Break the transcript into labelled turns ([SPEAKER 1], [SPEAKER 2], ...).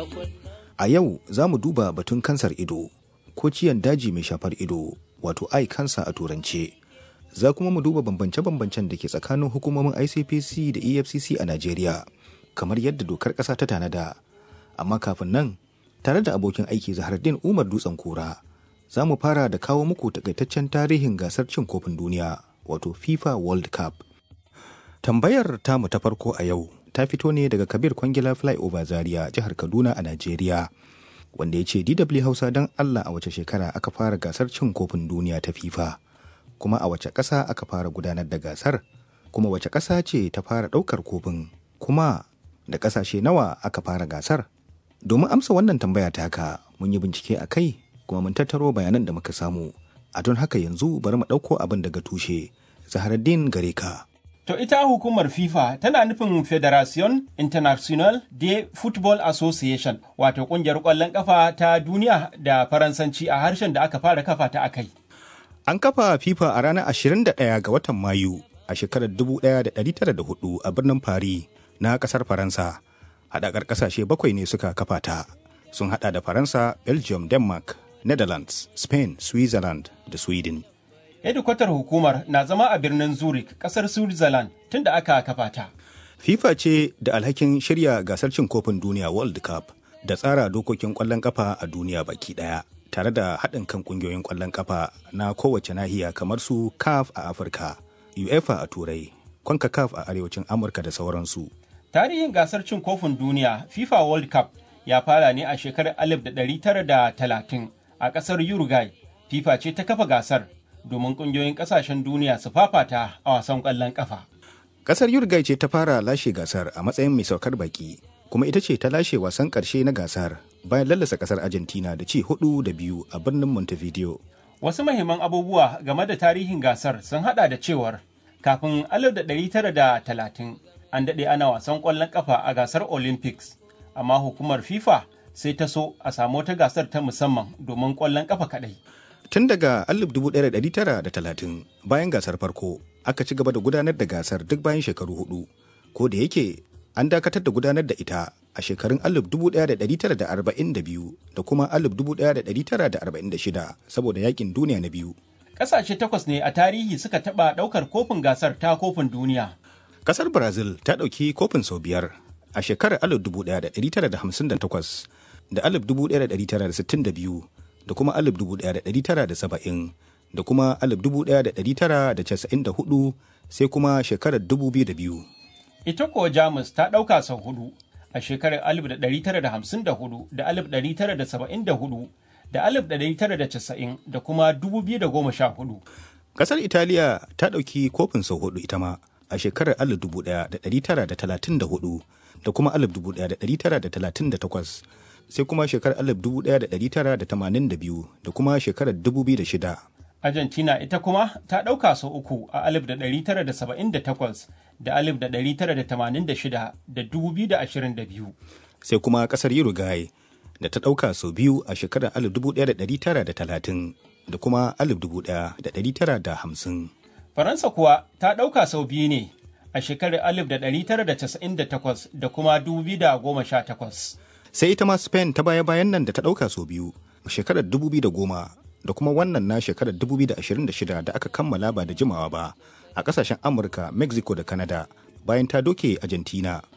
[SPEAKER 1] A yau za mu duba batun kansar ido ko ciyan daji mai shafar ido wato eye cancer a turance. Za kuma mu duba bambance-bambancen da ke tsakanin hukumomin ICPC da EFCC a Najeriya kamar yadda dokar ƙasa ta tanada. Amma kafin nan tare da abokin aiki Zahardin Umar Dutsen Kura za mu fara da kawo muku takaitaccen tarihin gasar cin kofin duniya wato FIFA World Cup. Tambayar tamu ta farko a yau ta fito ne daga Kabir Kwangila Flyover Zaria jihar Kaduna a Najeriya. Wanda ya ce DW Hausa don Allah a wace shekara aka fara gasar cin kofin duniya ta FIFA. Kuma a wace ƙasa aka fara gudanar da gasar? Kuma wace ƙasa ce ta fara ɗaukar kofin? Kuma da ƙasashe nawa aka fara gasar? Domin amsa wannan tambaya taka mun yi bincike a kai kuma mun tattaro bayanan da muka samu. A don haka yanzu bari mu ɗauko abin daga tushe. Zaharaddin gare ka.
[SPEAKER 2] To ita hukumar FIFA tana nufin Federation International de Football Association wato kungiyar ƙwallon ƙafa ta duniya da Faransanci a harshen da aka fara kafa ta akai.
[SPEAKER 1] An kafa FIFA a ranar 21 ga watan Mayu a shekarar 1904 a birnin Paris na ƙasar Faransa. Haɗakar ƙasashe bakwai ne suka kafa ta. Sun haɗa da Faransa, Belgium, Denmark, Netherlands, Spain, Switzerland da Sweden.
[SPEAKER 2] hedikwatar hukumar na zama a birnin Zurich, kasar Switzerland tun da aka kafa ta.
[SPEAKER 1] FIFA ce da alhakin shirya gasar cin kofin duniya World Cup da tsara dokokin ƙwallon ƙafa a duniya baki ɗaya, tare da haɗin kan ƙungiyoyin ƙwallon ƙafa na kowace nahiya kamar su CAF a Afirka, UEFA a Turai, CONCACAF a Arewacin Amurka da sauransu.
[SPEAKER 2] Tarihin gasar cin kofin duniya FIFA World Cup ya fara ne a shekarar 1930 a ƙasar Uruguay. FIFA ce ta kafa gasar domin kungiyoyin kasashen duniya su fafata a wasan kwallon kafa.
[SPEAKER 1] Kasar Uruguay ce ta fara lashe gasar a matsayin mai saukar baki, kuma ita ce ta lashe wasan karshe na gasar bayan lallasa kasar Argentina da ci hudu da biyu a birnin Montevideo.
[SPEAKER 2] Wasu mahimman abubuwa game da tarihin gasar sun hada da cewar kafin 1930 an daɗe ana wasan kwallon kafa a gasar Olympics, amma hukumar FIFA sai ta so a samu wata gasar ta musamman domin kwallon kafa kaɗai.
[SPEAKER 1] Tun daga 1930 bayan gasar farko aka ci gaba da gudanar da gasar duk bayan shekaru hudu, ko da yake an dakatar da gudanar da ita a shekarun 1942 da kuma 1946 saboda yakin duniya na biyu.
[SPEAKER 2] Ƙasashe takwas ne a tarihi suka taɓa ɗaukar kofin gasar ta kofin duniya.
[SPEAKER 1] Kasar Brazil ta ɗauki kofin sau biyar a shekarar 1958 da 1962 da kuma 1970 da kuma 1994 sai kuma shekarar 2002.
[SPEAKER 2] Ita kuwa Jamus ta ɗauka sau hudu a shekarar 1954 da 1974 da 1990 da kuma 2014.
[SPEAKER 1] Kasar Italiya ta ɗauki kofin sau hudu ita ma a shekarar 1934 da kuma 1938 sai kuma shekarar 1982 da kuma shekarar 2006.
[SPEAKER 2] Argentina ita kuma ta ɗauka sau uku a 1978 da 1986 da 2022.
[SPEAKER 1] Sai kuma ƙasar Uruguay da ta ɗauka sau biyu a shekarar 1930 da kuma 1950.
[SPEAKER 2] Faransa kuwa ta ɗauka sau biyu ne a shekarar 1998 da kuma 2018.
[SPEAKER 1] sai ita ma spain ta baya-bayan nan da ta ɗauka sau biyu shekarar 2010 da kuma wannan na shekarar 2026 da aka kammala ba da jimawa ba a ƙasashen amurka mexico da canada bayan ta doke argentina